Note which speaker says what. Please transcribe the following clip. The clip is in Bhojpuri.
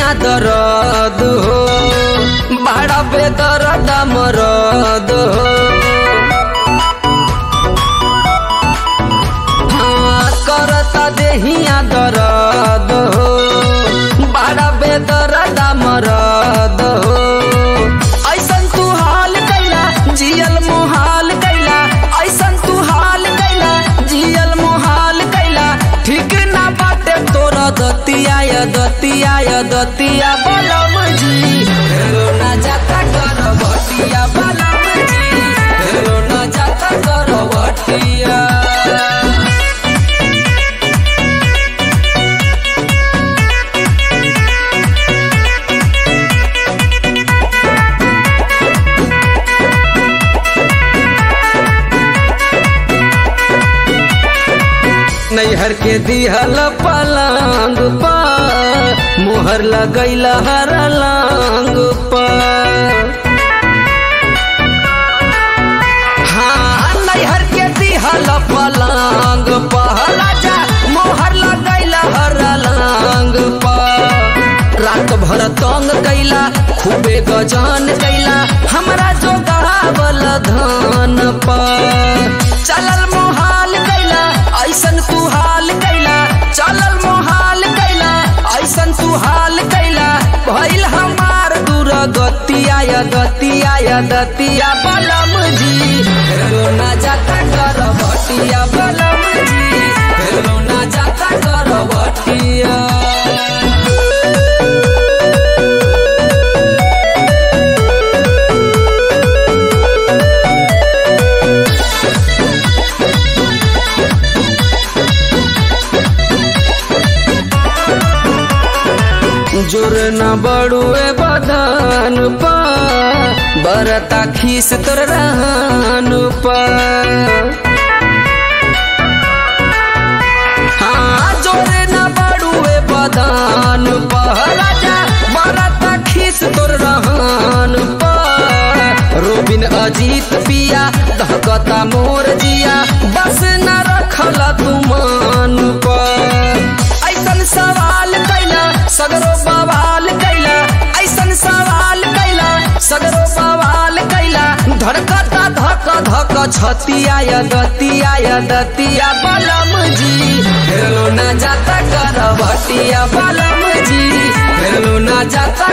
Speaker 1: दरद हो बड़ा बेदर्द मरद हो हाँ करता देहिया दरद हो बड़ा बेदर्द मरद हो ऐसन तू हाल कैला जियल मुहाल कैला ऐसन तू हाल कैला जियल मुहाल कैला ठीक ना बाटे तोरा दतिया या दतिया या दतिया बलम जी हेलो ना जाता कर बटिया बलम जी हेलो ना जाता कर बटिया नैहर के दिहल पलंग पर मोहर लगैल हर लांग पर हाँ नैहर के दिहल पलंग पर राजा मोहर लगैल हर लांग पर रात भर तंग कैला खूबे गजान कैला हमरा जो गहावल धान पर चलल मोहाल कैला ऐसन तू हाल कैला चलल मोहाल कैला ऐसन तू हाल कैला भइल हमार दूर गतिया या गतिया या दतिया बलम जी हेलो ना जाता कर बटिया बलम जी हेलो ना जाता कर बटिया जोर न बड़ुए बदन पा बरता खीस तोर रहन पा हाँ जोर न बड़ुए बदन पा राजा बरता खीस तोर रहन पा रोबिन अजीत पिया धकता मोर जिया बस न रखल तुमान पर ऐसन सवाल कैला सगरो बवाल कैला ऐसन सवाल कैला सगरो बवाल कैला धड़कता धक धक छतिया या दतिया या दतिया बलम जी हेलो ना जाता कर बटिया बलम जी हेलो ना जाता